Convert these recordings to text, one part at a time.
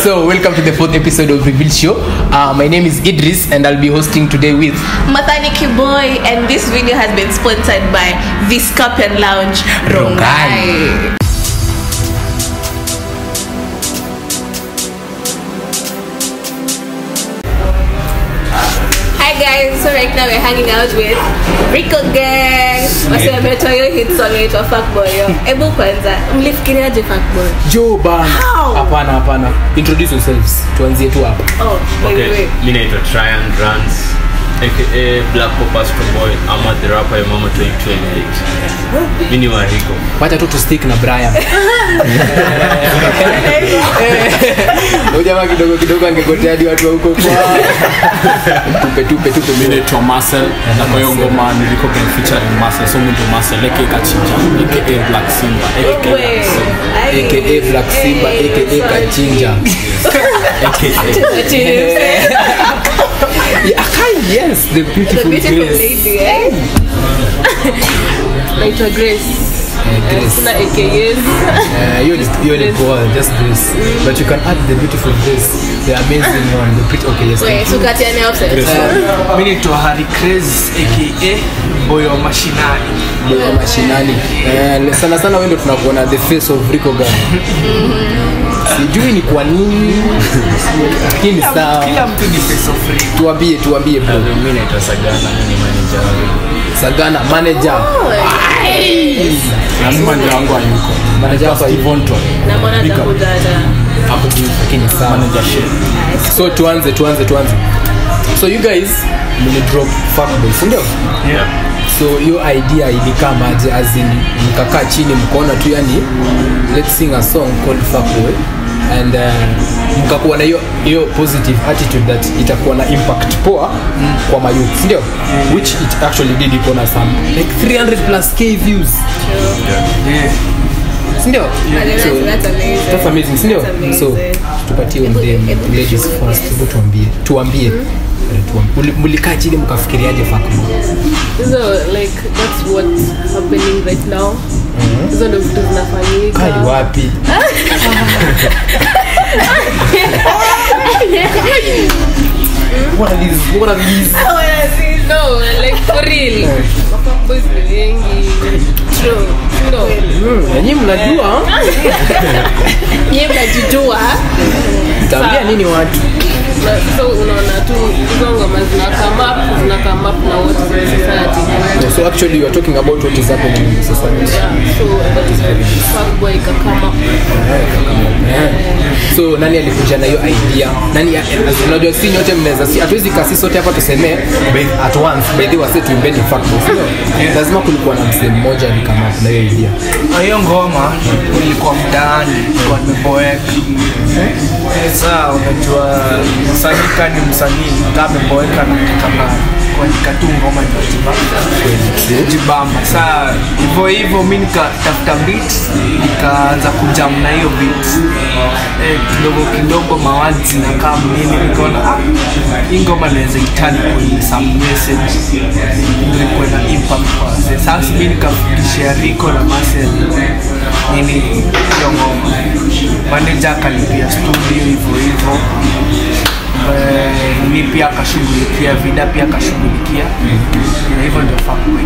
So, welcome to the fourth episode of Reveal Show. Uh, my name is Idris, and I'll be hosting today with Mathaniki Boy, and this video has been sponsored by Viscapian Lounge Rongai. Hi guys, so right now we're hanging out with Rico Gang. Wasi wametoa hiyo hit song inaitwa Fuckboy. yo. Hebu kwanza, mlifikiriaje Fuckboy? Joe Ban. How? Hapana, hapana. Introduce yourselves. Tuanzie tu hapa. Oh, by the Okay, way. mi naitwa Tryon Runs aka Black Pop Boy ama the rapper ya mama 2028 mi ni wariko Wacha tu tustick na Brian. Huyu jamaa kidogo kidogo angegotea hadi watu wa huko kwa. Tupe tupe tupe mi mimi. naitwa Marcel na kwa hiyo ngoma niliko kwenye featuring Marcel so mimi ndo Marcel aka Kachinja aka Black Simba aka Oh, wait. Ai. AKA Black Simba Eh, aka sorry. Kachinja. aka What you say? Yeah, Akai, yes, the The beautiful, beautiful Grace. lady, eh? Naitwa Grace. Eh, Grace. Sina AKAs. Uh, hiyo ni hiyo ni poa, just Grace. But you can add the beautiful Grace, the amazing one, the pretty. Okay, yes. Wait, tukatiane offset. mi naitwa Harry Craze aka boyo wa mashinani Boy wa mashinani. Eh, sana sana wewe ndio tunakuona the face of Rico Gang. Sijui ni kwa nini. Lakini kila sawa. mtu ni face of free Tuambie, tuambie bro. mi naitwa Sagana mi ni manager Sagana manager. na mimi manager wangu hayuko Manager hapa hivi. Ivonto Na mwana atakuja hata. hapo juu Lakini sawa. manager shit So tuanze, tuanze, tuanze. So you guys mli drop Fuckboy, si ndio? yeah. so hiyo idea ilikama aje as in mkakaa chini mkaona tu yani let's sing a song called Fuckboy and uh, mkakuwa na hiyo hiyo positive attitude that itakuwa na impact poa mm. kwa mayouth ndio which it actually did iko na some like 300 plus k views sindio That's- that's amazing. that's amazing sindio That's amazing. so tupatie on Hebu- them hebu ladies tushukuru. first hebu tuambie tuambie Eh, tuambie. Muli- mulikaa chini mkafikiriaje Fuckboy hizo like that's what's happening right now hizo ndo vitu kai zinafanyika wapi What are these? What are these? no like for real boys ni wengi true no Mm, nanyi mnajua Nyie mnajijua. mtaambia nini watu na so unaona tu hizo ngoma zina come up zina come up na what is in society so actually you are talking about what is happening in society yeah so that is very fuckboy ka come up Eh. so nani alikuja na hiyo idea nani as- unajua si nyote mnaweza si hatuwezi kasi sote hapa tusemee by- at once by the way wase tuimbeni fuckboy sio lazima kulikuwa na msee mmoja alikama na hiyo idea Na hiyo ngoma ilikuwa mtaani ilikuwa nimeboeka saa unajua msanii ka ni msanii kaa ameboeka nataka kuandika tu ngoma jibamba saa hivyo hivyo mi nikatafuta beat nikaanza kujam na hiyo beat eh, kidogo kidogo mawazi zinakaa mnini nikaona ah, hii ngoma naweza itani kwenye some message ili kuwe na impact kwa wazee. sasa mi nikafikishia Rico na Marcel nini hiyo ngoma manager akalipia studio hivyo hivyo Eh, mi pia akashughulikia vida pia akashughulikia na hivyo ndio Fuckboy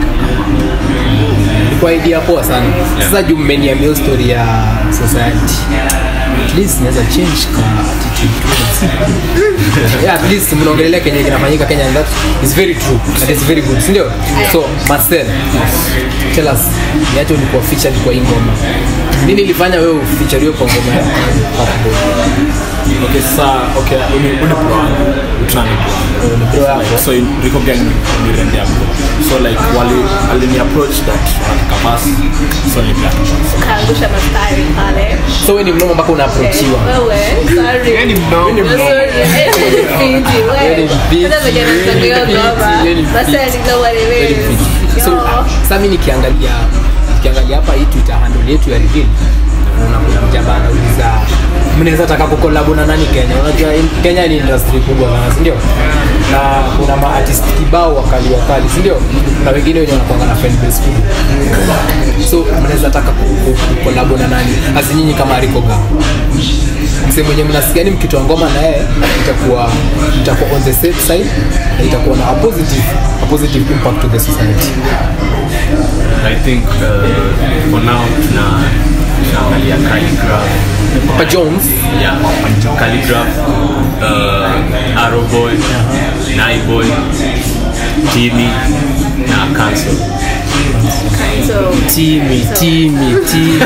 ilikuwa idea poa sana sasa juu mmeniambia hiyo story ya society at least naweza change ka attitude towards- yeah at least mnaongelelea kenye kinafanyika Kenya and that is very true that is very good si ndio so Marcel tell us niache ulikuwa featured kwa hii ngoma nini ilifanya wewe ufeatureiwe kwa ngoma ya Fuckboy? okay sasa okay uni uni bro wangu utani bro Ni bro yako so in Rico gang ni rende yangu so like wali alini approach that wanataka basi so ni black Kaangusha mastari pale. so wewe ni mnoma mpaka unaapproachiwa Wewe, sorry. Yeye ni mdogo Sorry. Eh, fiti, wewe. Yeye ni fiti. Sasa venye anataka hiyo Yeye ni ngoma, fiti, yeye ni basi fiti. I know what it Very is. fit. so Yo. sasa mimi nikiangalia nikiangalia hapa hii twitter handle yetu ya reveal naona kuna mjamaa anauliza mnaweza taka kukolabo na nani kenya unajua in- kenya ni industry kubwa sana sindio na kuna maartist kibao wakali wakali sindio na wengine wenye wanakwanga na fan base kubwa so mnaweza taka kukolabo na nani hasi nyinyi kama rikoga msee mwenye mnasikia ni mkitoa ngoma na yeye itakuwa itakuwa on the safe side na itakuwa na a positive a positive impact to the society I think uh, for now tuna tunaangalia calligraph Papa Jones yeah calligraph uh, arrow boy nai boy timi na cancel So, Timi, Timi, Timi.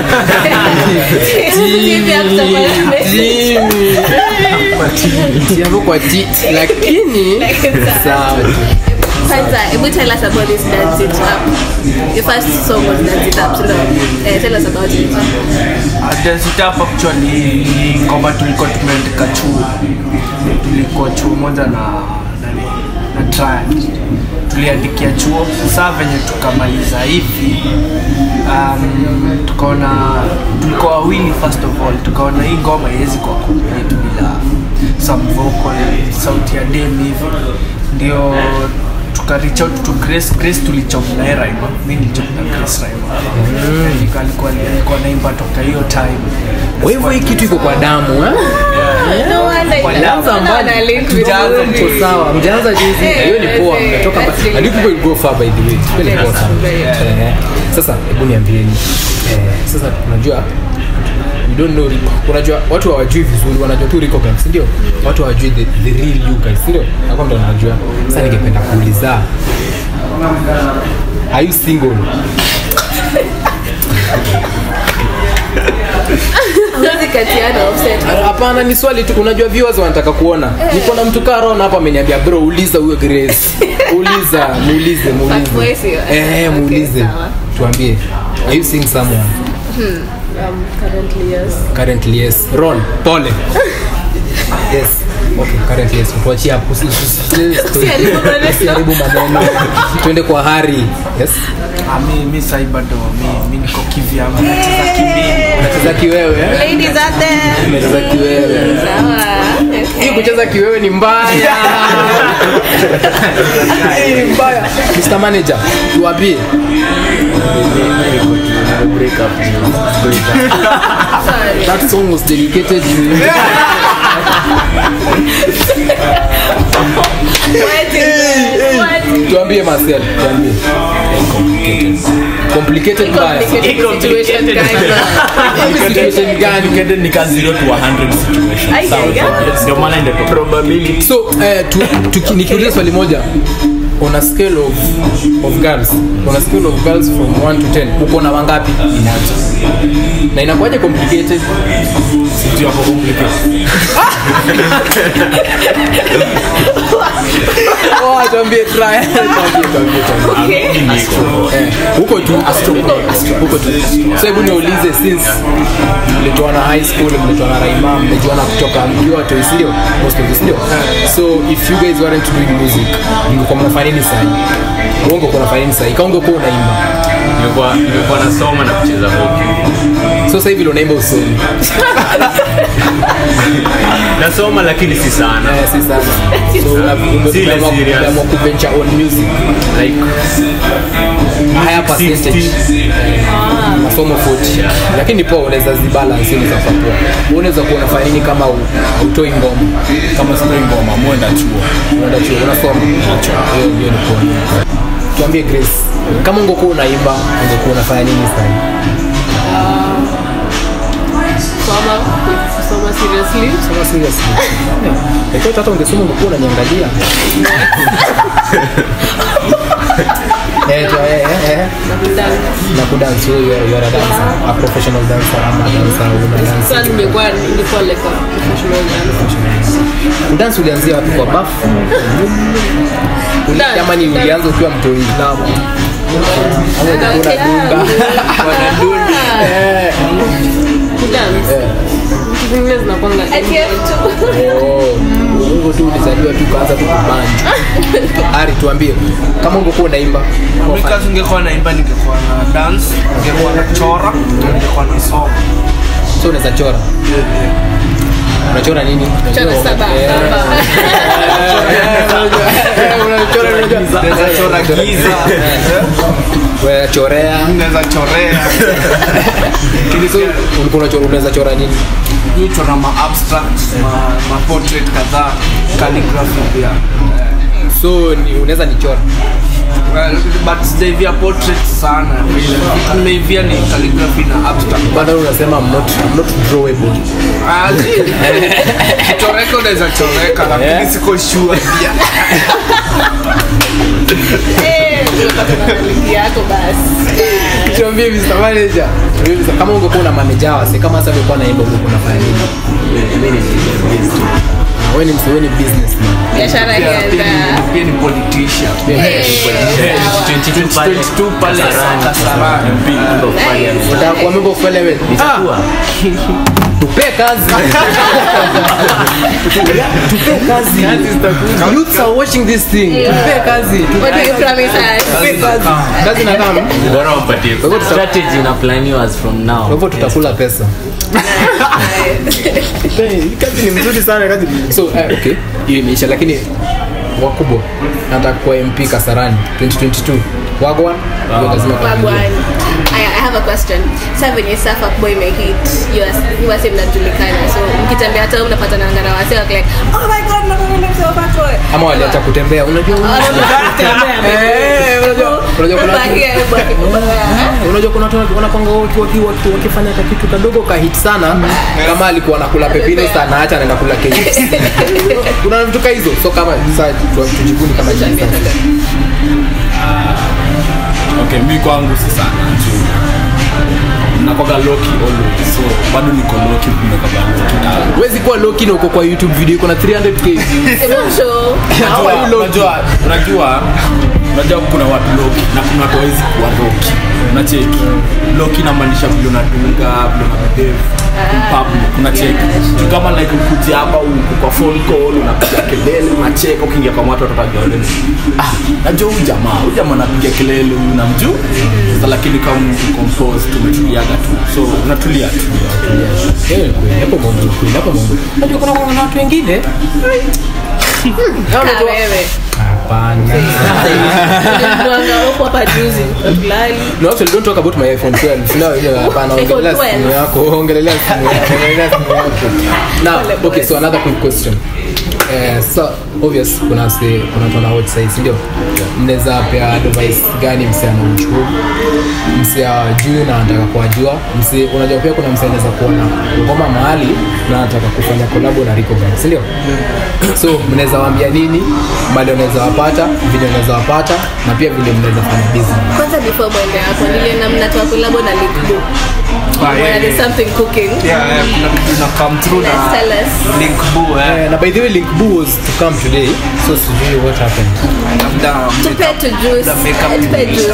Timi ya kutoka Timi. Timi hapo kwa T lakini sawa tu. kwanza hebu tell us about this dance it up your first song was dance it up so no, eh, tell us about it Desitap actually ni ngoma tulikuwa tumeandika chuo tulikuwa chuo moja na nani na triad tuliandikia chuo saa venye tukamaliza hivi um, tukaona tulikuwa wawili first of all tukaona hii ngoma iwezi kuwa complete bila some vocal sauti ya dem hivi ndio tuka reach out to Grace Grace tulichop na yeye Raima mimi nilichop na Grace Raima mm. alikuwa alikuwa naimba toka hiyo time Kwa hivyo hii kitu iko kwa damu eh? no wonder Kwa ina- danza naona mbali. wana link Tujaanza vizuri. Mko sawa, mjaanza juzi. Eh, Hiyo ni poa, eh, mmetoka that's mbali. really And you people will go far by the way. Hiyo ni poa sana. Very Eh, Sasa hebu niambieni. Eh, sasa unajua you don't know Rico. Unajua watu hawajui vizuri, wanajua tu Rico Gang, si ndio? Watu hawajui the, the real you guys, si ndio? Hapo ndo wanajua. Sasa ningependa kuuliza. Are you single? Huwezi katiana offset. hapana ni swali tu unajua viewers wanataka kuona niko na mtu kaa Ron hapa ameniambia bro uliza huyo grace uliza muulize Fuckboy muulize sio? eh Okay, muulize sawa. tuambie are you seeing someone Um, currently, yes. currently yes Ron pole yes okay currently yes tuachie hapo Usi- usi- usi- Usiharibu maneno. usiharibu maneno tuende kwa hari yes Ah, mi mi sai bado mi mi niko kivyangu nacheza kimbili unacheza kiwewe eh? Ladies out there. unacheza kiwewe Sawa. hii Okay. kucheza kiwewe ni mbaya hii ni mbaya Mr. Manager tuwapie Sorry. that song was dedicated to you What is that? What? tuambie Marcel tuambie complicated mbaya Complicated situation, guys. Hii situation gani Complicated ni ka 0 to 100 situation. Ai, Sawa, ai, ai. ndio maana ndio probability so eh, tu, tu, nikiuliza swali moja on a scale of, of girls on a scale of girls from 1 to 10 uko na wangapi inaanza na inakuwaje complicated sio hapo complicated. oh tuambie try tuambie tuambie tuambie Okay. Eh, huko tu huko tu so hebu niulize since mlitoana high school mlitoana raima mmejuana kutoka mkiwa watoi sindio most of you sindio so if you guys weren't doing music mngekuwa mnafanya nini sahi uongo kuwa nafanya nini sahi kaunge kuwa unaimba nilikuwa nilikuwa nasoma na kucheza hockey so sasa hivi unaimba usoni nasoma lakini si sana eh, si sana so una- ume- Sile umeamua- serious. umeamua kuventure on music like a higher percentage 60. masomo 40 lakini poa unaweza zibalance unaweza kuwa poa Wewe unaweza kuwa unafanya nini kama u- hautoi ngoma kama sitoi ngoma mwenda chuo unaenda chuo unasoma hiyo hiyo ni poa tuambie Grace kama ungekuwa unaimba ungekuwa unafanya nini sasa Soma, kusoma seriously. sema seriously lakini hata ungesema ungekuwa unaniangalia eh tu- eh eh, eh Dance. na kudance wewe you are- you are a dancer a professional dancer ama dancer una Sasa dance nimekuwa nilikuwa like a professional dancer. dance ulianzia wapi kwa bafu Uli- Dance, ama ni dance. ulianza ukiwa mtoi ama ulikuwa unadunda wanadunda eh Kudance. eh Vitu zingine zinakuanga Ati ya mtu. Oh, hivyo tu ulizaliwa tu ukaanza tu kubanja ari tuambie kama ungekuwa unaimba mi kazi ningekuwa naimba ningekuwa na dance ningekuwa na chora ningekuwa na soma so unaweza chora unachora nini Chora saba. Eh. Saba. Eh, unajua- Chora, unajua. Naweza chora giza Wewe chorea naweza chorea Lakini so ulikuwa unachora unaweza chora nini Mimi chora ma abstract ma, ma portrait kadhaa calligraphy pia so ni- unaweza nichora Well, but sijaivia portrait sana vile vitu nimeivia ni calligraphy na abstract bado unasema I'm not, I'm not drawable Ah, zi. choreka unaweza choreka lakini siko sure pia Eh, tunapata na yako basi tuambie Mr. Manager Tuambie Mr. kama ungekuwa na manager wase kama sasa ungekuwa naimba ungekuwa unafanya nini Ah, wewe ni msee wewe ni businessman biashara Pia- pia ikianza ni- pia ni politician Eh, sawa. 22 pale Kasarani unataka kuwa member of parliament tupe kazi tupe kazi youths are watching this thing tupe kazi What do you promise us? tupe kazi kazi na kama bora wampatie Kwa hivyo tuta- strategy inaplaniwa as from kwa now hivyo tutakula pesa kazi ni mzuri sana kazi so eh, okay hiyo imeisha lakini wakubwa nataka kuwa mp kasarani 2022 wagwan hiyo lazima tuangalie. Wagwan. Aya, I have a question. Sasa venye Safa boy imehit, you are- you wase mnajulikana. So mkitembea hata mnapatana na wase wako like, "Oh my god, nakwenda msee wa Fat Boy." ama waliacha kutembea unajua Eh, unajua- unajua kuna watu- Bakia, bakia. unajua kuna watu wanakwanga waki- waki- waki- wakifanya kakitu kadogo kahit sana kama alikuwa nakula pepino sana acha anaenda kula KFC. kuna vitu ka hizo so kama sasa tu- tujibuni kama jinsi okay mi kwangu si sana juu nakoga loki always so bado niko loki kumekaga loki na huwezi kuwa loki na uko kwa youtube video iko na 300k views. Hebu show. How are you Unajua- loki? unajua unajua unajua kuna watu loki na kuna watu hawezi kuwa loki unacheki loki namaanisha vile unadunga vile unabehave in public unacheki Tu kama like ukuja hapa uko kwa phone call unapiga kelele unacheka ukiingia kwa watu watatajua wewe ah najua huyu jamaa huyu jamaa anapiga kelele huyu namjuu sasa lakini kama mtu compose tumetuliaga tu so unatulia tu Eh, kweli, hapo mambo ni kweli, hapo mambo. Unajua kuna kuna watu wengine Kaa wewe. hapana Ulimwanga huko hapa juzi. Tulali. no actually don't talk about my iphone 12 no no hapana ongelea iPhone simu 12. yako ongelea simu yako ongelea simu yako now okay so another quick question Eh, so obvious kuna se kuna watu wana watch size ndio mnaweza pea advice gani msee ana uchumi msee ajui na anataka kuwajua msee unajua pia kuna msee anaweza kuona ngoma mahali na anataka kufanya collab na Rico Gang si ndio so mnaweza waambia nini mali unaweza wapata vile unaweza wapata na pia vile mnaweza fanya business Kwanza before mwende hapo niliona mnatoa kolabo na Link Blue. Ah, yeah, Where there's yeah. something cooking. Yeah, yeah, kuna kitu ina come through Let's na tell us. link boo eh Eh, na by the way link boo was to come today so sijui what happened labda Tupe tu juice. The makeup Eh, tupe juice.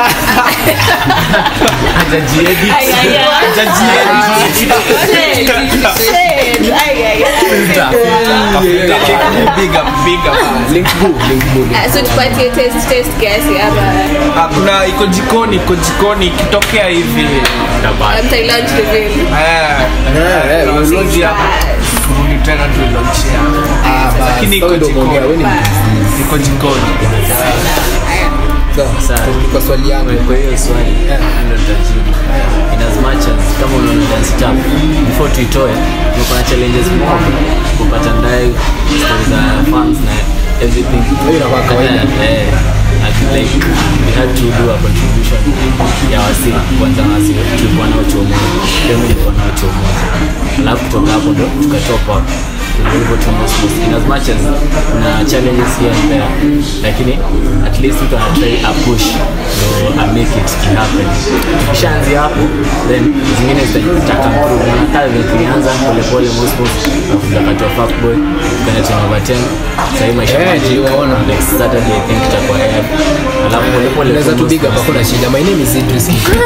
hajajiedit Ay, ay, ay. Shade. Shade. Ay, ay, ay. big up big up link boo link boo link Ah, so tupatie taste taste kiasi hapa Ah, kuna iko jikoni iko jikoni ikitokea hivi mtai lunch reveal eh Eh, eh, launch launch ya kurudi tena tu launch ya Ah, basi, Lakini sawa iko ndio umeongea, jikoni. wewe ni iko jikoni Sawa, Sawa. turudi kwa swali yangu kwa hiyo swali ndo nitajibu in as much as kama unaona dance tap before tuitoe tumekuwa na challenges mob kupata ndai story za fans na everything Hiyo inakuwa kawaida. And, eh, and like we had to do a contribution ya wasi kwanza wasi tulikuwa nao chuo moja pia mimi nilikuwa nao chuo moja alafu kutoka hapo ndo tukatoka hivyo tu mos- in as much as kuna challenges here and there lakini at least mtu anatry a push ndo a make it to happen kishaanzi hapo then zingine zita- zitaka improve na kazi vile tulianza polepole mosmos nakuja kati wa fuckboy tukaenda ten over ten sahii maisha Eh, magic, niliwaona. next saturday i think itakuwa air alafu polepole unaweza tu tu big up mosmos- hakuna shida my name is Idris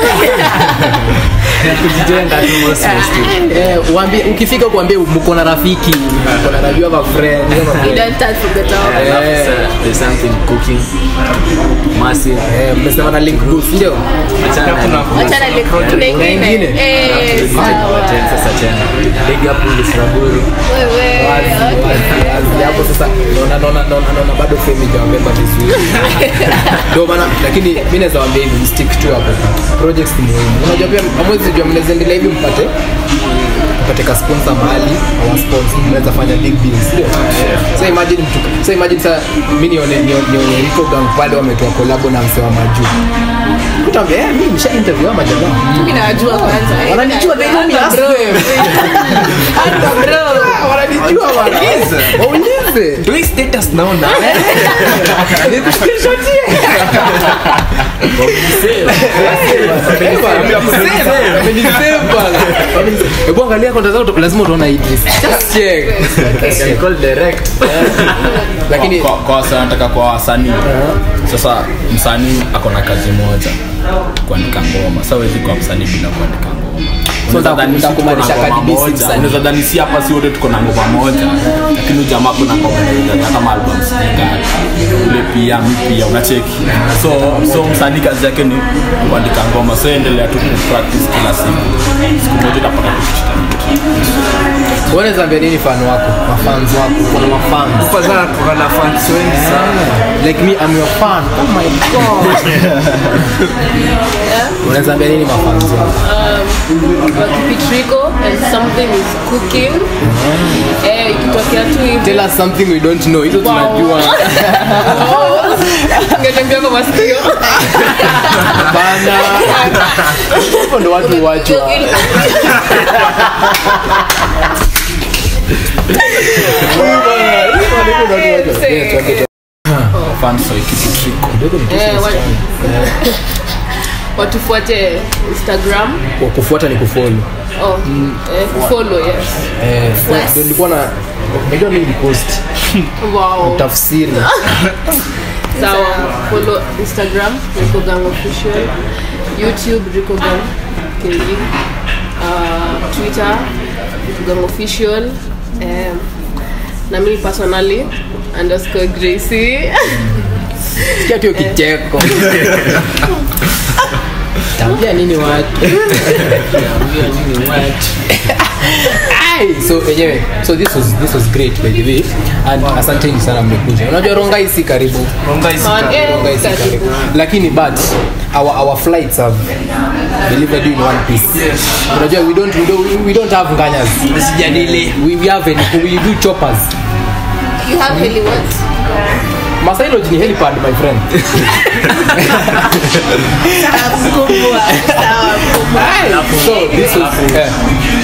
kujijenga tu mosmos tu eh uambie ukifika kuambie mko na rafiki mko na rafiki wa friend you have a you friend. don't start from the top alafu Eh. sasa there's something cooking massive eh mmesema na link boost ndio achana na wachana link kuna ingine ingine? eh sawa sasa tena big up Ulis Raburu wewe Wazi, wazi, wazi. hapo sasa naona na naona naona naona bado fame ijawabeba vizuri ndio maana lakini mimi naweza waambia hivi stick tu hapo projects ni muhimu unajua pia hamwezi jua mnaweza endelea hivi mpate mpate ka sponsor mahali au sponsor mnaweza fanya big deals ndio so imagine mtu so imagine sasa mimi nione nione nione Rico Gang pale wametoa collab na msema majuu utaambia eh mimi nisha interview ama jamaa mimi nawajua kwanza eh. wananijua they know me as Bro. them Hata bro. wananijua bwana waulize Do hii status naona nikushkirishotie hebu angalia konta zako lazima utaona Idris just check Can call direct. lakini kwa, kwa wasa nataka kwa wasanii sasa msanii ako na kazi moja kuandika ngoma sa wezi kwa msanii bila kuandika ngoma So Unaweza nda- dhani si tuko na ndakumaanisha ngoma Cardi B si moja. msanii. Unaweza dhani si hapa si wote tuko na ngoma moja lakini huyu jamaa kuna ngoma moja hata album singani ule pia mi pia unacheki so so msanii kazi yake ni kuandika ngoma so endelea tu kupractice kila siku siku moja utapata tu kitu unaweza ambia nini fan wako mafans wako kuna mafans kwa sana tuko na fans wengi sana like me I'm your fan oh my god unaweza ambia nini mafans wako wakipitriko and something is cooking eh ikitokea tu hivi tell us something we don't know hizo tunajua ngetembea kwa masikio bana hivyo ndo watu wachwa fans wa Ikipitriko. Eh, wa- watufuate instagram kufuata ni kufolo oh, eh, follow yes Eh, ndio nilikuwa na unajua mimi nilipost wow tafsiri sawa follow instagram ricogang official youtube ricogang ke uh, twitter ricogang official um, na mimi personally underscore gracie sikia tu hiyo kicheko tambia nini watu tambia nini watu Ai, so enyewe so this was this was great by the way and asanteni sana mmekuja unajua rongai si karibu ronga isi Man, eh, rongai si karibu. karibu lakini but our our flights have delivered you in one piece unajua we don't we don't, we don't have nganyas sijadili we, we have any, we do choppers you have heli what masailo ni helipad my friend mkubwa sawa mkubwa so this was eh,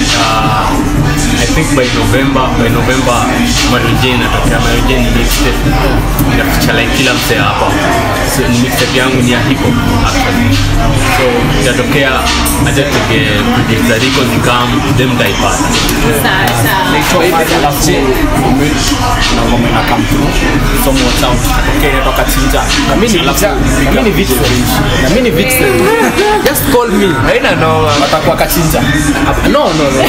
I think by November by November Maroje inatokea Maroje ni mixtape inaficha like kila msee hapa so, ni mixtape yangu ni ya hip hop actually so itatokea acha tuge project za Rico zikam them taipata sawa sawa alafu na ngoma ina come through so more sound okay inatoka chinja na mimi ni Alafu na mimi ni vixen na mimi ni vixen just call me haina noma watakuwa kachinja no no no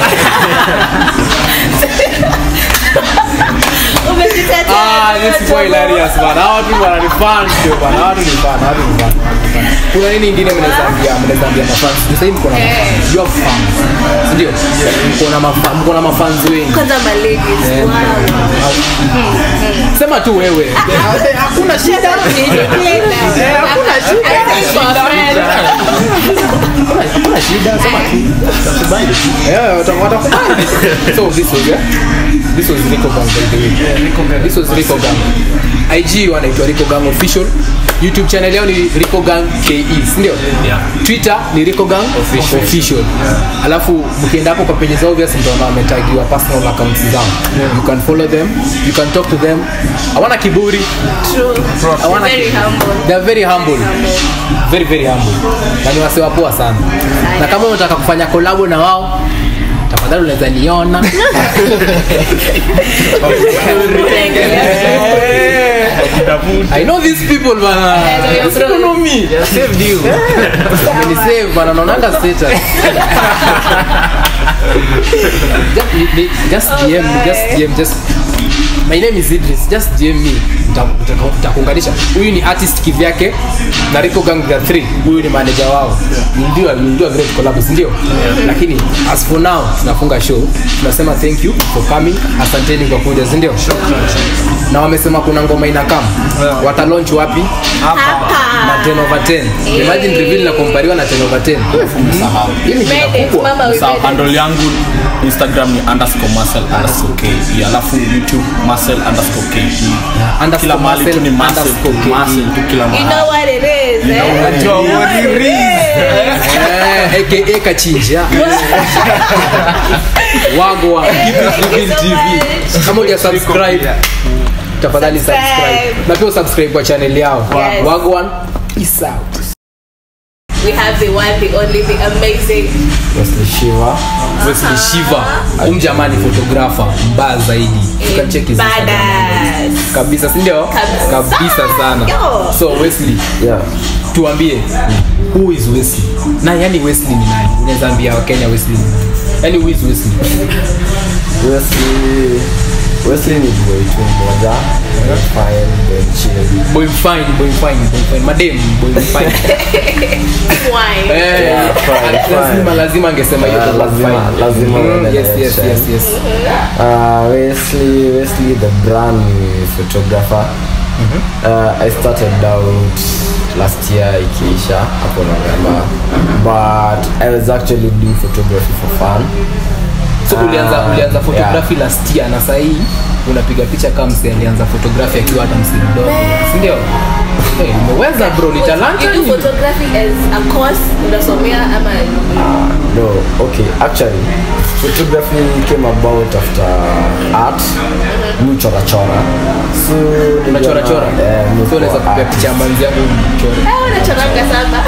umejitetea ah this is why hilarious bana hawa watu wananifan ndio bana hawa watu ni fan hawa watu ni fan kuna nini ingine mnaweza ambia mnaweza ambia mafans sasa hivi mko na mafans you have fans ndio mko na mafans mko na mafans wengi kwanza maladies wow sema tu wewe hakuna shida hakuna shida sema tu Watakubali. Yeah, wata- watakubali so this was yeah? this was Rico Gang by the way this was Rico Gang IG wanaitwa Rico Gang official YouTube channel yao ni Rico Gang KE si ndio Yeah. Twitter ni Rico Gang official, official. alafu mkienda hapo kwa page zao obvious mtaona wametagiwa personal accounts zao you can follow them you can talk to them hawana kiburi hawana Very kiburi. humble. they are very humble very very humble na ni wase wapoa sana na kama unataka kufanya kolabo na wao tafadhali unaweza niona I know these people bana. These people know me. They saved you. Wamenisave bana naonanga status. Just- ni- just DM, just DM, just my name is Idris just DM me Nita- nita- nitakuunganisha huyu ni artist kivyake na Rico Gang the 3 huyu ni manager wao We'll do a- we'll do a great collab si ndio lakini as for now tunafunga show tunasema thank you for coming asanteni kwa kuja si ndio na wamesema kuna ngoma inakam wata launch wapi na 10 over 10 imagine reveal na kompariwa na 10 over 10 hii ni jina Made it, kubwa mama, we Sa- made it. handle yangu instagram ni underscore muscle underscore k alafu youtube muscle underscore k underscore kila mahali tu ni muscle muscle tu underscore KE. muscle tu kila You know mahali what it is, eh? Unajua what it is. Eh, aka kachinja wagwa Reveal tv kama uja subscribe tafadhali subscribe na pia subscribe kwa channel yao Yes. wagwan peace out We have the one, the only, the amazing. Wesley Shiva Wesley Shiva umjamani photographer mbaya zaidi tukacheki hizo Instagram Badass. kabisa si ndio Kabisa. kabisa sana Yo. so Wesley yeah tuambie who is Wesley na yani Wesley ni nani unaweza ambia wakenya Wesley ni nani yani who is Wesley Wesley Wesley ni boy tu mmoja fine boy chill boy fine boy fine boy fine madem boy fine Wine. Eh, Yeah, fine, fine. lazima lazima angesema hiyo Ah, kwa lazima- fine. lazima Mm, uende yes yes direction. yes yes Uh, Wesley, Wesley the brand ni photographer. Uh, I started out last year ikiisha hapo November, but I was actually doing photography for fun. so ulianza Ah, ulianza photography last year na sahii unapiga picha kama msi alianza photography akiwa hata msi mdogo si ndio Eh, umeweza bro ni talanta You do nini? photography as a course unasomea ama No, okay, actually, photography came about after art. Mi chora chora. So unachora chora Eh, mi so unaweza kwa kupiga artist. picha ya manzi yangu mchore Eh, unachoranga sana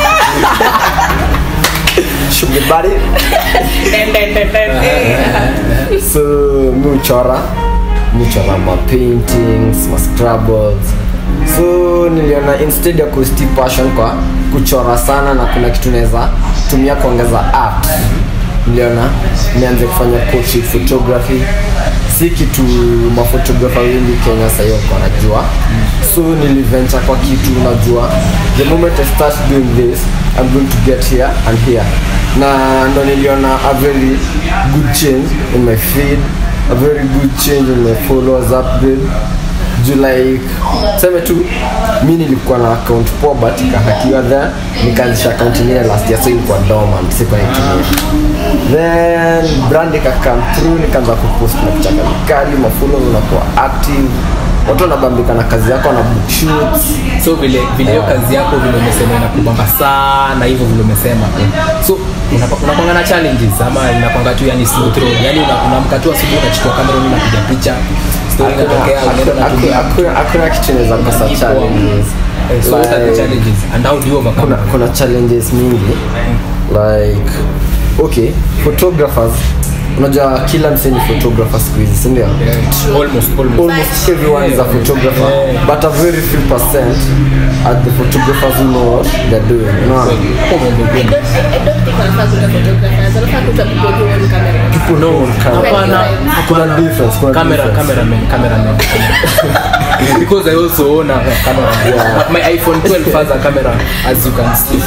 Sugar buddy. Den, den, den, den. Eh. so mi uchora mi uchora ma paintings ma scrabbles so niliona instead ya kusti passion kwa kuchora sana na kuna kitu naweza tumia kuongeza art niliona nianze kufanya portrait photography si kitu mafotografa wengi kenya sahii wako wanajua so niliventure kwa kitu unajua the moment i start doing this i'm going to get here and here na ndo niliona a very good change in my feed a very good change in my followers upgrade juu like seme tu mi nilikuwa na account poa but ikahakiwa there nikaanzisha account ingine last year so ilikuwa dormant sikuwa naitumia then brand ikakam through nikaanza kupost na picha kali mafulo unakuwa active watu wanabambika na kazi yako na book shoots so vile vile hiyo kazi yako vile umesema inakubamba sana hivyo vile umesema so unapa- unakwanga na challenges ama inakwanga tu yani smooth road yani una- unaamka tu asubuhi unachukua kamera unapiga picha story Hakuna- inatokea unaenda hakuna- unatumia hakuna- hakuna kitu inaweza kosa challenges Eh, so what are the Like- challenges and how do you overcome kuna, kuna challenges mingi like okay photographers unajua kila mseni photographer siku hizi sindio Yeah, almost almost almost everyone is a photographer but a very few percent are the photographers who know what they're doing unaona hapo umeongea I kweli. don't, I don't think wanafaa kuita photographers, wanafaa kuita people who own camera. no camera. hapana kuna difference kuna camera difference. cameraman cameraman because i also own a camera Yeah. But my iphone 12 has a camera as you can see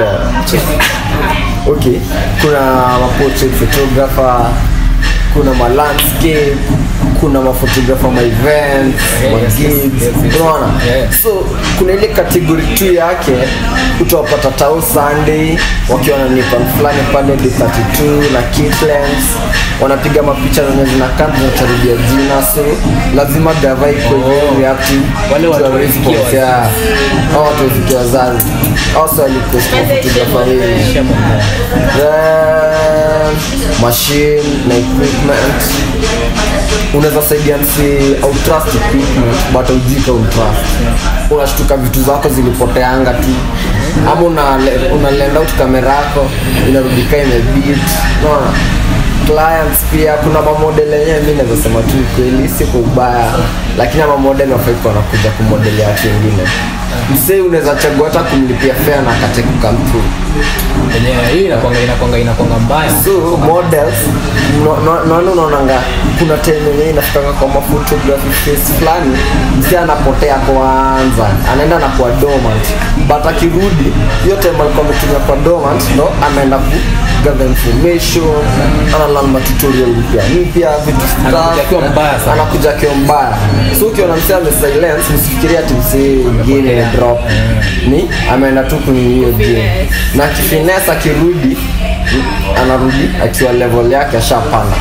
yeah. okay kuna maportrait photographer kuna ma landscape kuna maphotographer ma events Yeah, ma yes, yes, gigs yes, yes. unaona Yeah. so kuna ile kategori tu yake utawapata tao sunday wakiwa na nipan fulani pale d32 na kitlens wanapiga mapicha zenye zinakaa zinacharudia jina so lazima gava iko Oh. reactive Wale watu to a wamefikia response, wazazi. yeah. Hao watu wamefikia wazazi also alikosta Message photographer them. wengi Shame on them. then machine na equipment unaweza saidia msi au trust equipment but aujika untrust unashtuka vitu zako zilipoteanga tu ama unale- unalend out kamera yako inarudika imebit unaona clients pia kuna mamodel yenyewe mi naweza sema tu kweli si kwa ubaya lakini ama model wafaiko wanakuja kumodelia watu wengine msee unaweza chagua hata kumlipia fea na akate kukam through Yenyewe, hii inakwanga inakwanga inakwanga mbaya so models no- no- naona unaonanga kuna time yenyewe inafikanga kwa mafotography face fulani msi anapotea kwanza anaenda na kwa dormant but akirudi hiyo time alikuwa ametumia kwa dormant ndo anaenda ku gather information analan matutorial mpya mpya vitu stuff. Anakuja akiwa mbaya sana. anakuja akiwa mbaya so ukiona msi ame silence msifikiria ati msee ingine drop ni ameenda tu kwenye hiyo game na kifines akirudi anarudi akiwa level yake ashapanda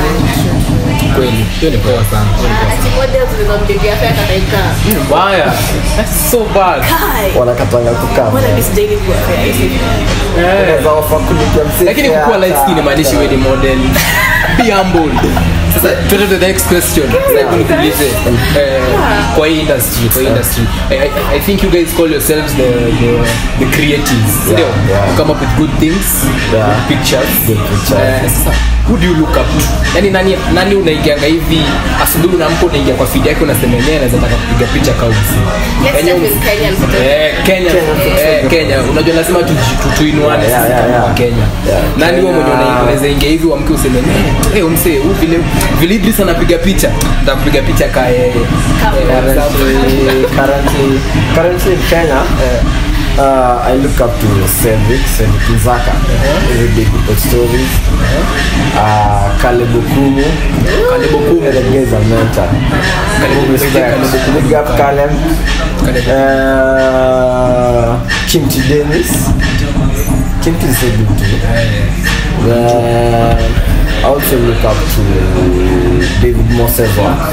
kweli hiyo ni poa sana Hiyo ni poa Ati models zinampigia fea kataika. sana. mbaya that's so bad Kai. wanakatanga kukaa Mbona mimi sijaili kuwa fea hizi? Unaweza offer kulipia msee lakini fare kukuwa light hata- skin imaanishi wewe ni model be humble sasa tuende to the next question sasa hebu nikuulize eh, kwa hii industry kwa hii industry I, I, I think you guys call yourselves the the, the creatives ndio yeah. you come up with good things Yeah. good pictures Good pictures. Eh, sasa who do you look up to yani nani nani unaingianga hivi asubuhi unaamka unaingia kwa feed yake unasema yenyewe anaweza taka kupiga picha kausi Let's start with Kenyan photography. Eh, Kenya, eh, Kenya. Unajua lazima tu- tu- tuinuane Yeah, sisi yeah, kama yeah. Wakenya. Yeah. Nani wewe mwenye Kenya. una- unaweza ingia hivi uamke useme eh, eh, umse huyu vile vile Idris anapiga picha, nitakupiga picha ka yeye. currently, currently, currently in Kenya, uh, I look up to Cedric, Cedric Nzaka, everyday people stories, uh, Caleb Okumu, Caleb Okumu. the guy is a mentor. Caleb- Respect. Caleb Big up Caleb. Caleb. Uh, Kimchi Dennis. Kimchi is so good too. Then I also look up to David Moses work.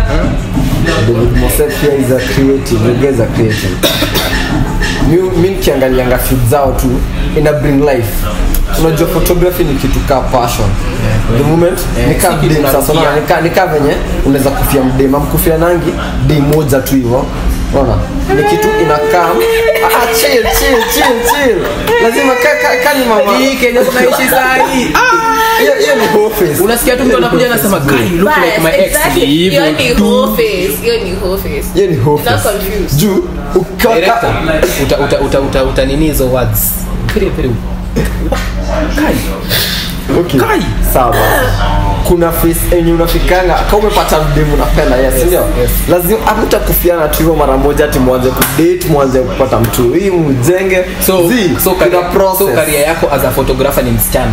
David Moses pia is a creative, the guy is a creative. mi mi nikiangalianga feed zao tu ina bring life unajua photography ni kitu kaa passion the moment Eh, nika si kitu mdem sasa unarudia. unaona nika, nika venye unaweza kufia mdem amkufia nangi dei moja tu hivyo unaona ni kitu inakaa ah, ah, chill chill chill chill lazima ka, ka, ka ni mama Hii Kenya tunaishi saa hii. hiyo hiyo ni office Unasikia tu mtu anakuja anasema, "Guy, you look like my But, ex." exactly, Ni hivyo hiyo ni tu. whole face. Hiyo ni whole face. hiyo ni You're not office confused. juu ukiwa Director, uta uta uta uta uta nini hizo words. Very very. Kai. Okay. Kai. Sawa. Kuna face yenye unafikanga kama umepata mdemu unapenda yes, ndio? yes. Lazima hamtakufiana tu hivyo mara moja ati mwanze kudate, mwanze kupata mtu hii mjenge. So Zii, so kuna career, process. so career yako as a photographer ni msichana.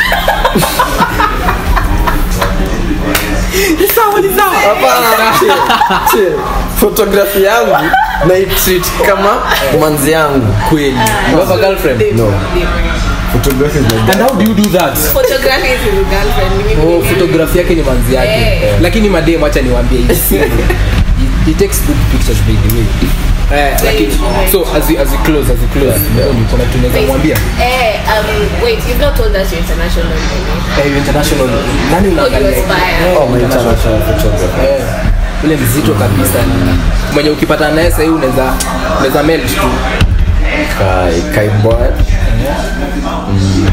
Hapana, chill, chill. Photography yangu na treat kama manzi yangu. Kweli. You have a girlfriend? No. Photography is my And how do you do that? Photography is his girlfriend. Mimi Oh, mwenyewe. photography yake ni manzi yake Eh. lakini madem acha niwaambie hivi he, he takes good pictures by the way eh, lakini so as we, as we close as we close Mboni, kuna kitu tunaweza mwambia Eh, um, wait, you've not told us your international name. eh, international nani Who you unaangalia aspire? Oh, my international photographer. eh, ule mzito kabisa mwenye ukipata naye sahii unaweza unaweza melt tu Kai, Kai Boy. Mm.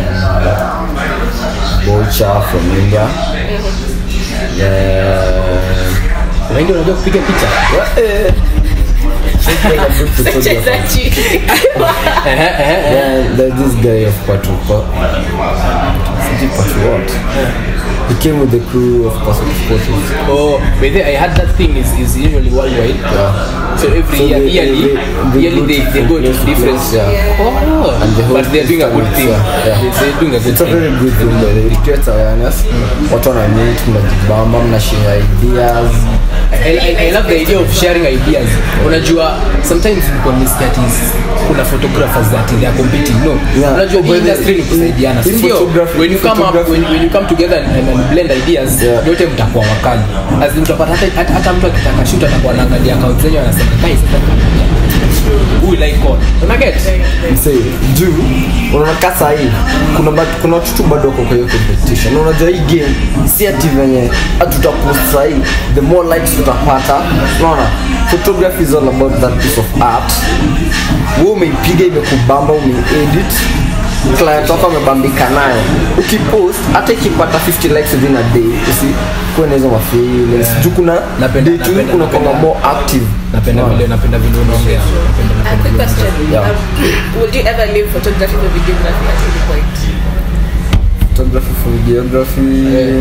Bocha from India. Yeah. wengi unajua kupiga picha Eh. Like a good photographer. Mchezaji. Ehe, ehe, ehe. Yeah, there's this guy of Patu. Sijui Patu what? He came with the crew of Patu Photos. Oh, but then I heard that thing is, is usually worldwide. So every So year, they- yearly, they- they yearly go they, to they go to place to different. place, yeah. Oh, And the whole but they're doing a good system thing. is, yeah, yeah. They- They're doing a good It's a thing. very good thing by the way. It creates awareness. Watu wana meet, mnajibamba, mnashare ideas. I, I, I love the idea of sharing ideas. Unajua, sometimes people mistake that is kuna photographers that they are competing. No, Yeah. unajua hii But the- industry ni kusaidiana. hii Si ndio? photography- When you come up, photography- when, when you come together and, and blend ideas, Yeah. yote mtakuwa wakali. As in utapata hata, hata, hata mtu akitaka shoot atakuwa anaangalia account zenyu anasema, "Guys, who will I call?" Una get? Msee, juu unaona kaa sahii kuna ba- kuna watu tu bado wako kwa hiyo competition Na unajua hii game si ati venye hatutapost sahii the more likes tutapata unaona photography is all about that piece of art wewe umeipiga imekubamba umeedit client wako amebambika nayo ukipost hata ikipata 50 likes within a day usi kuwe na hizo mafeelings juu kuna Napenda- day tu napenda- kuna kwanga napenda- more active napenda Unaona? vile napenda vile unaongea napenda A napenda quick vile question. Yeah. Um, would you ever leave photography for videography at any point? photography for videography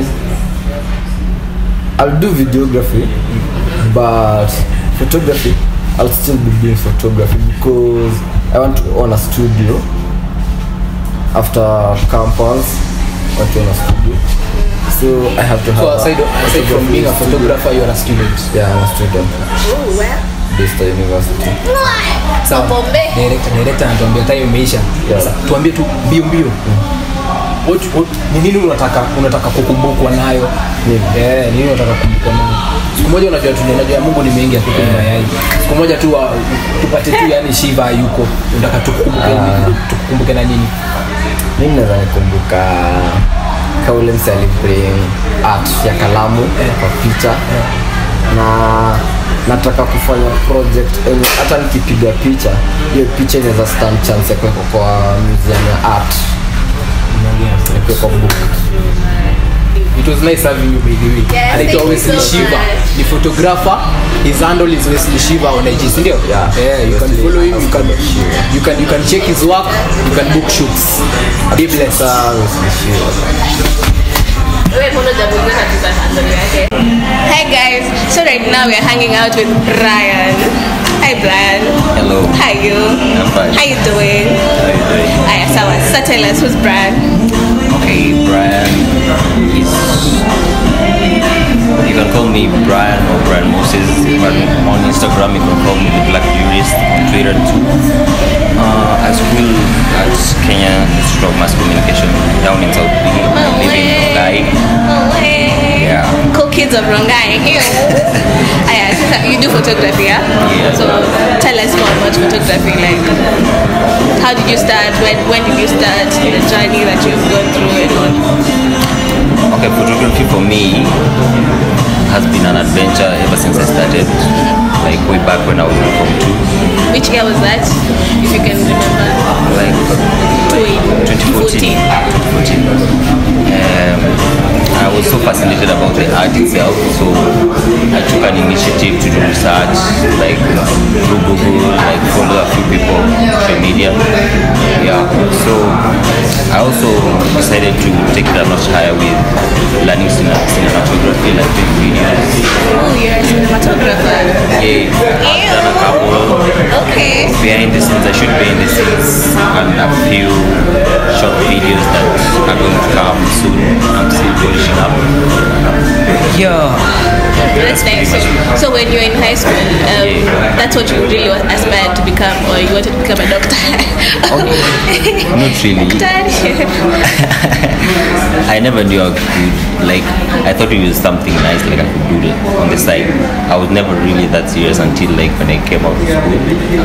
I'll do videography but photography I'll still be doing photography because I want to own a studio after campus I want to own a studio so I have to have So a- aside, aside from being a photographer, you're a student. yeah I'm a student Oh, where? Bista University Sawa. Bombe. Director, director anatuambia time imeisha. Yeah. Sasa tuambie tu mbio mbio. What, what, ni nini unataka unataka kukumbukwa nayo? Eh, ni nini unataka kukumbukwa nayo? Siku moja unajua tu unajua Mungu ni mengi akupe mayai. Siku moja tu wa- tupate tu yani Shiva yuko. Unataka tukukumbuke nini? Tukukumbuke na nini? mimi naweza nikumbuka kaule mse alibring art ya kalamu kwa picha na nataka kufanya project enye hata nikipiga picha hiyo picha inaweza stand chance ya kuwekwa kwa museum ya art ya kuwekwa book It was nice having you by the way. Yes, Anaitwa thank you Wesley so Shiva. much. Ni photographer. His handle is Wesley Shiva on IG, si ndio? Yeah. Yeah, you can Wesley follow him, you can Shiva. you can you can check his work, you can book shoots. Be blessed. Sasa Wesley Shiva. Wewe mbona hujamuuliza katika handle yake? Hi guys, so right now we're hanging out with Brian. Hi Brian. Hello. How are you? I'm fine. How you doing? How you doing? Aya, sawa. So tell us who's Brian? Okay, Brian is. You can call me Brian or Brian Moses. But on Instagram, you can call me the Black Jurist. On Twitter too. Uh, I school at Kenya Institute of Mass Communication down in South B. I live in Rongai. Oh, hey. Yeah. Cool kids of Rongai. Aya, sasa you do photography, yeah? Yeah. So tell us more about photography. Like, how did you start? When when did you start the journey that you've gone through and all? Okay, photography for me has been an adventure ever since I started. Like way back when I was in Form 2. Which year was that? If you can remember. like, like 2014. 2014. Um, I was so fascinated about the art itself, so I took an initiative to do research, like through Google, like follow a few people on social media. Yeah, so I also decided to take it a notch higher with learning cine- cinematography, like doing videos. Oh, you're a cinematographer. Yeah, I've done a couple Okay. behind the scenes, I shoot behind the scenes and a few short videos that are going to come soon. I'm still polishing up. Yeah. That's nice. So, so when you were in high school, um, that's what you really aspired to become, or you wanted to become a doctor? Not really. I never knew I could, like, I thought it was something nice, like I could do it on the side. I was never really that serious until, like, when I came out of school.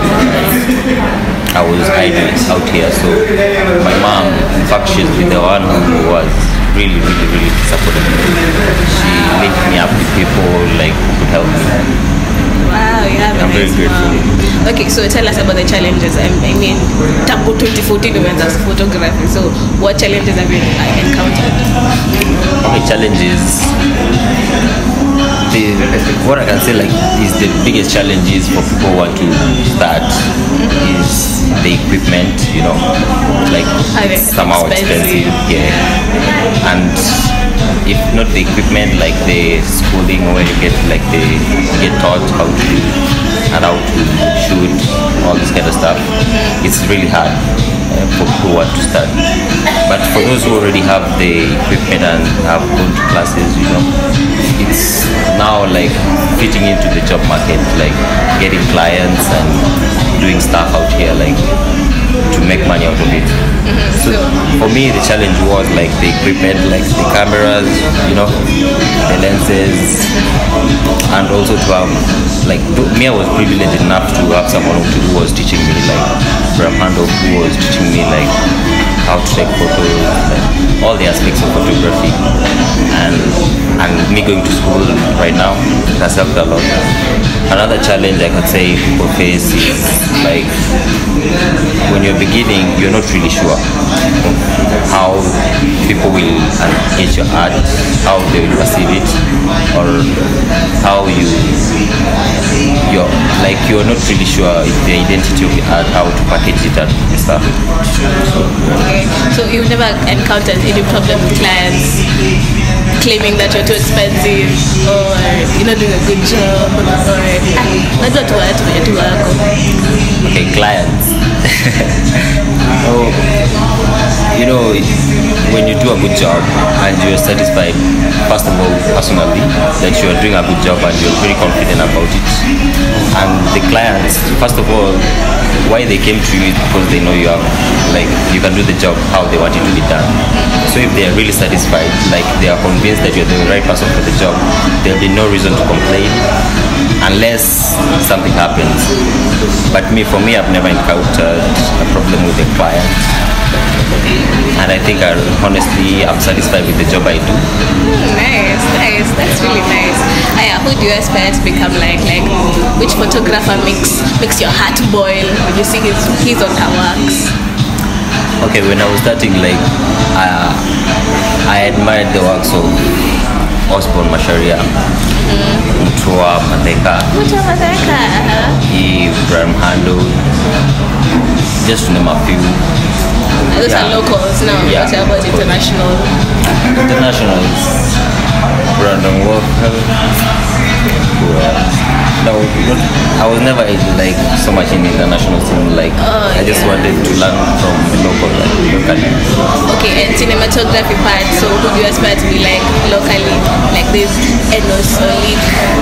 I was idle out here, so my mom, in fact, she's been the one who was really, really, really supportive. She linked me up with people, like, who could help me. Wow, you have a I'm very nice grateful. mom. Okay, so tell us about the challenges. I, I mean, tangu 2014 umeanza photography. So what challenges have you uh, encountered? Okay, challenges. The, what I can say like is the biggest challenges for people who want to start is the equipment, you know, like Are they it's somehow expensive? expensive, yeah. And if not the equipment, like the schooling where you get like the you get taught how to and how to shoot all this kind of stuff, it's really hard uh, for people who want to start. But for those who already have the equipment and have gone to classes, you know, it's now like fitting into the job market, like getting clients and doing stuff out here, like to make money out of it. So for me, the challenge was like the equipment, like the cameras, you know, the lenses, and also to have like th- me, I was privileged enough to have someone who, who was teaching me, like Bram Handel, who was teaching me like how to take photos, like all the aspects of photography, and and me going to school right now has helped a lot. Another challenge I could say people face is like when you're beginning, you're not really sure of how people will engage your art, how they will perceive it, or how you you're like you're not really sure if the identity of the art, how to package it and stuff. Okay. So you've never encountered any problem with clients claiming that you're too expensive or you're not doing a good job or ah, najua tu watu wenye tu wako Okay, clients. oh, you know, when you do a good job and you're satisfied, first of all, personally, that you are doing a good job and you're very confident about it. And the clients, first of all, why they came to you is because they know you have, like, you can do the job how they want it to be done. So if they are really satisfied, like they are convinced that you're the right person for the job, there'll be no reason to complain unless something happens. But me, for me, I've never encountered a problem with the client. And I think I honestly I'm satisfied with the job I do. nice nice that's really nice aya who do you aspire to become like like which photographer makes makes your heart boil when you see his his or her works Okay, when I was starting, like uh, I admired the works of Osborne Masharia, Mtua Mateka, Mutamadaka. Ibrahim Hando, just to name a few. Those Yeah. are locals now. Yeah. What about international? Internationals, Brandon Walker. Who else? No, not, I was never in, like so much in the international scene. Like Oh, I just yeah. wanted to learn from local, like locally. Okay, and cinematography part. So who do you aspire to be like locally? Like this Enos Olik.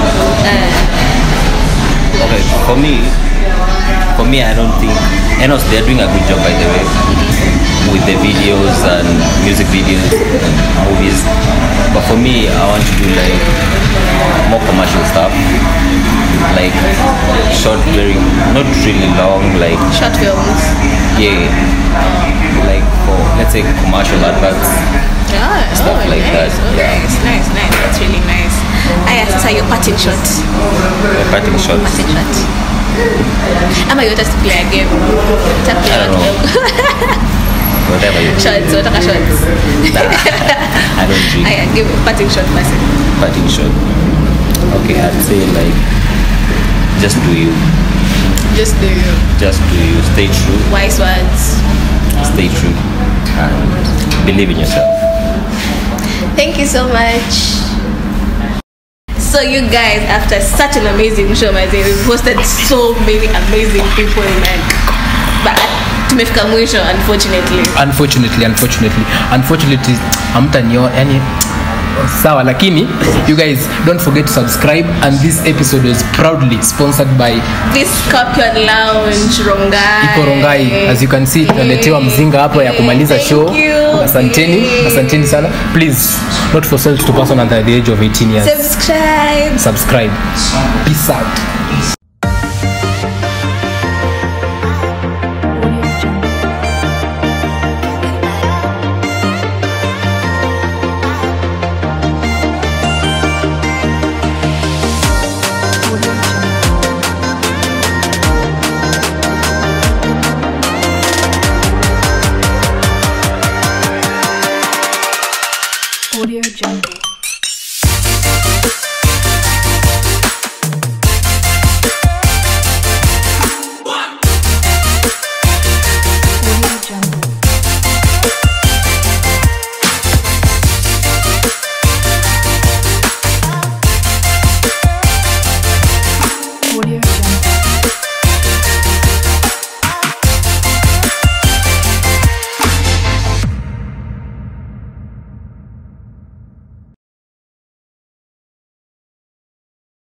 Uh, Okay, for me, for me, I don't think Enos they're doing a good job by the way with the videos and music videos and movies. But for me, I want to do like more commercial stuff, like short, very not really long, like short films. yeah, like for let's say commercial adverts. Yeah, Stuff oh, like nice. that, Oh, yeah. nice, nice, nice. That's really nice. Aya, sasa your parting shot. uh, Parting shots. Parting shot. Ama you want us to play a game? Ta play I don't what know. game? Whatever you Shots, wataka shots. I don't drink. Aya, give parting shot basi. parting shot. Okay, I'd say like just do you, Just do you. just do you. Stay true, Wise words. stay true, and believe in yourself. Thank you so much. So you guys, after such an amazing show, my dear, we've hosted so many amazing people, like, but tumefika mwisho, unfortunately. unfortunately unfortunately unfortunately amtanio yani sawa lakini you guys don't forget to subscribe and this episode was proudly sponsored by This Scorpion Lounge, Rongai. iko rongai as you can see tunaletewa mzinga hapo ya kumaliza Thank show you. asanteni asanteni sana please not for sales to person under the age of 18 years Subscribe. subscribe peace out